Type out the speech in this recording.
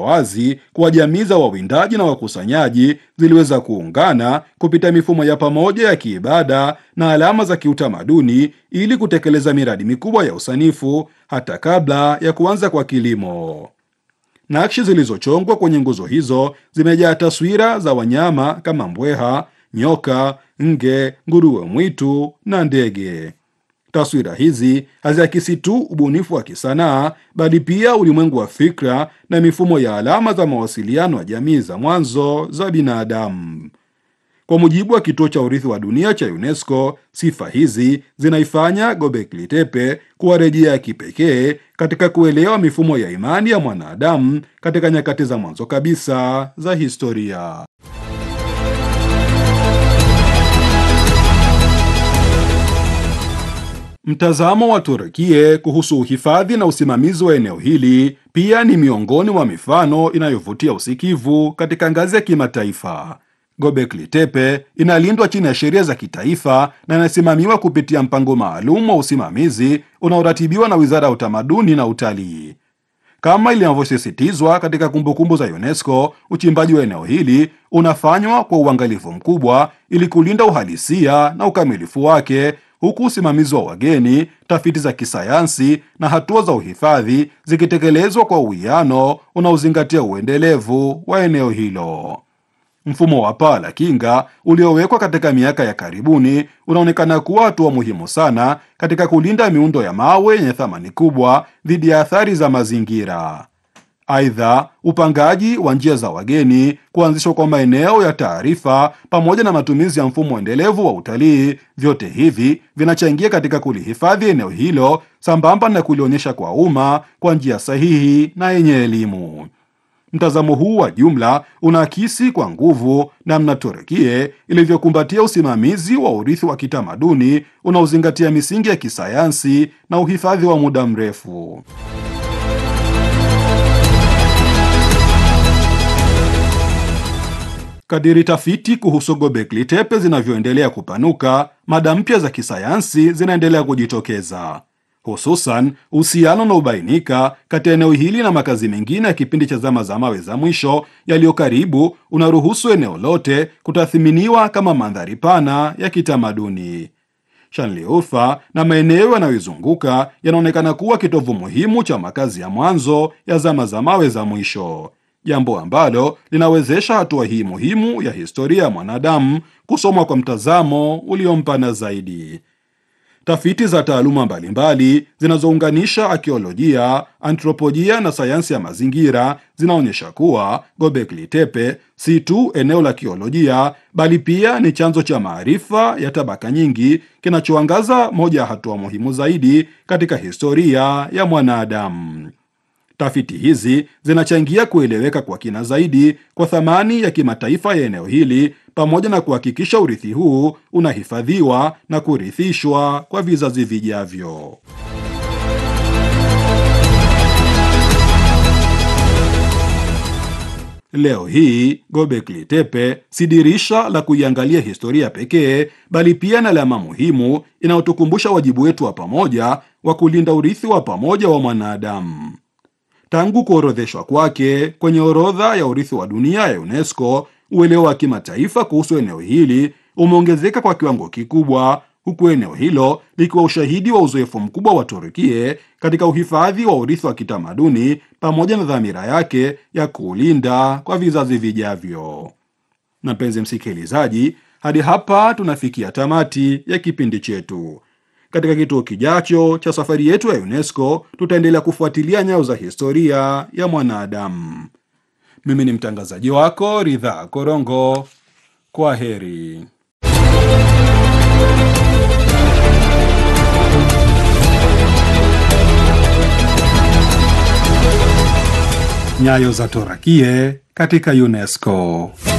wazi kuwa jamii za wawindaji na wakusanyaji ziliweza kuungana kupita mifumo ya pamoja ya kiibada na alama za kiutamaduni ili kutekeleza miradi mikubwa ya usanifu hata kabla ya kuanza kwa kilimo. Nakshi zilizochongwa kwenye nguzo hizo zimejaa taswira za wanyama kama mbweha, nyoka, nge, nguruwe mwitu na ndege. Taswira hizi haziakisi tu ubunifu wa kisanaa bali pia ulimwengu wa fikra na mifumo ya alama za mawasiliano ya jamii za mwanzo za binadamu. Kwa mujibu wa kituo cha urithi wa dunia cha UNESCO, sifa hizi zinaifanya Göbekli Tepe kuwa rejea ya kipekee katika kuelewa mifumo ya imani ya mwanadamu katika nyakati za mwanzo kabisa za historia. Mtazamo wa Turukie kuhusu uhifadhi na usimamizi wa eneo hili pia ni miongoni mwa mifano inayovutia usikivu katika ngazi ya kimataifa. Göbekli Tepe inalindwa chini ya sheria za kitaifa na inasimamiwa kupitia mpango maalum wa usimamizi unaoratibiwa na Wizara ya Utamaduni na Utalii. Kama ilivyosisitizwa katika kumbukumbu za UNESCO, uchimbaji wa eneo hili unafanywa kwa uangalifu mkubwa ili kulinda uhalisia na ukamilifu wake, huku usimamizi wa wageni, tafiti za kisayansi na hatua za uhifadhi zikitekelezwa kwa uwiano unaozingatia uendelevu wa eneo hilo. Mfumo wa paa la kinga uliowekwa katika miaka ya karibuni unaonekana kuwa hatua muhimu sana katika kulinda miundo ya mawe yenye thamani kubwa dhidi ya athari za mazingira. Aidha, upangaji wa njia za wageni, kuanzishwa kwa maeneo ya taarifa, pamoja na matumizi ya mfumo endelevu wa utalii, vyote hivi vinachangia katika kulihifadhi eneo hilo sambamba na kulionyesha kwa umma kwa njia sahihi na yenye elimu. Mtazamo huu wa jumla unaakisi kwa nguvu namna Turukie ilivyokumbatia usimamizi wa urithi wa kitamaduni unaozingatia misingi ya kisayansi na uhifadhi wa muda mrefu. Kadiri tafiti kuhusu Göbekli Tepe zinavyoendelea kupanuka, mada mpya za kisayansi zinaendelea kujitokeza hususan uhusiano unaobainika kati ya eneo hili na makazi mengine ya kipindi cha zama za mawe za mwisho yaliyo karibu unaruhusu eneo lote kutathiminiwa kama mandhari pana ya kitamaduni. Shanliurfa na maeneo yanayoizunguka yanaonekana kuwa kitovu muhimu cha makazi ya mwanzo ya zama za mawe za mwisho, jambo ambalo linawezesha hatua hii muhimu ya historia ya mwanadamu kusomwa kwa mtazamo uliompana zaidi. Tafiti za taaluma mbalimbali zinazounganisha akiolojia, antropolojia na sayansi ya mazingira zinaonyesha kuwa Göbekli Tepe si tu eneo la kiolojia bali pia ni chanzo cha maarifa ya tabaka nyingi kinachoangaza moja ya hatua muhimu zaidi katika historia ya mwanadamu. Tafiti hizi zinachangia kueleweka kwa kina zaidi kwa thamani ya kimataifa ya eneo hili pamoja na kuhakikisha urithi huu unahifadhiwa na kurithishwa kwa vizazi vijavyo. Leo hii Göbekli Tepe si dirisha la kuiangalia historia pekee, bali pia na alama muhimu inayotukumbusha wajibu wetu wa pamoja wa kulinda urithi wa pamoja wa mwanadamu. Tangu kuorodheshwa kwake kwenye orodha ya urithi wa dunia ya UNESCO, uelewa wa kimataifa kuhusu eneo hili umeongezeka kwa kiwango kikubwa, huku eneo hilo likiwa ushahidi wa uzoefu mkubwa wa Turukie katika uhifadhi wa urithi wa kitamaduni pamoja na dhamira yake ya kuulinda kwa vizazi vijavyo. Na mpenzi msikilizaji, hadi hapa tunafikia tamati ya kipindi chetu. Katika kituo kijacho cha safari yetu ya UNESCO tutaendelea kufuatilia nyayo za historia ya mwanadamu. Mimi ni mtangazaji wako Ridhaa Korongo. Kwa heri. Nyayo za Torakie katika UNESCO.